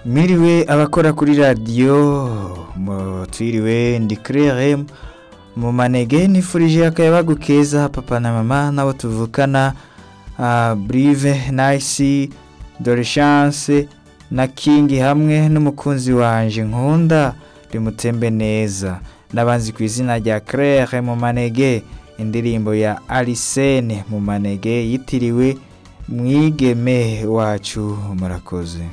Mwiriwe abakora kuri radiyo twiriwe ndi kirere mu manege nifurije akayabagu keza papa na mama n'abo tuvukana burive nayisi dore shanse na kingi hamwe n'umukunzi wanjye nkunda rimutembe neza n'abanzi ku izina rya kirere mu manege indirimbo ya arisene mu manege yitiriwe mwigeme wacu murakoze